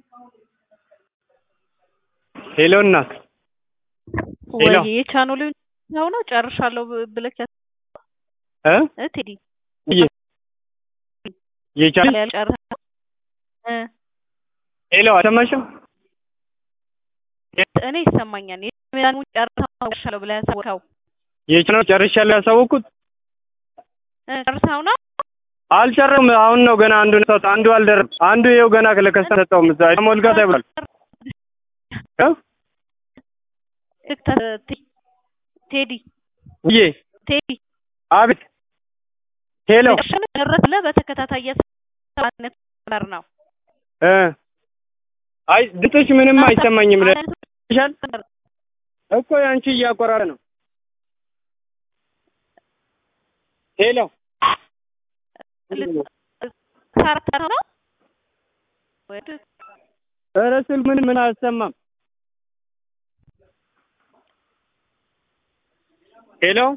ሄሎ እናት ሄሎ ወይ የቻናሉን ነው ነው ጨርሻለሁ ብለህ እ እ ቴዲ የቻለ ያልጨረሰ እ ሄሎ አልሰማሽም? እኔ ይሰማኛል። የቻናሉን ጨርሻለሁ ብለህ ያሳወቅኸው የቻናል ጨርሻለሁ ያሳወቅኩት እ ጨርሰኸው ነው? አልጨረም። አሁን ነው ገና አንዱ ሰጥ አንዱ አልደረም። አንዱ ይኸው ገና ለከስተመር ሰጠው። ምዛ ሞልጋ ተብሏል እ ቴዲ ውዬ ቴዲ አቤት ሄሎ ደረስ ብለህ በተከታታይ የሰማነት ነበር ነው እ አይ ድምፅሽ ምንም አይሰማኝም። ለሻል እኮ ያንቺ እያቆራረ ነው። ሄሎ ሳርተር ነው ኧረ ስል ምን ምን አልሰማም። ሄሎ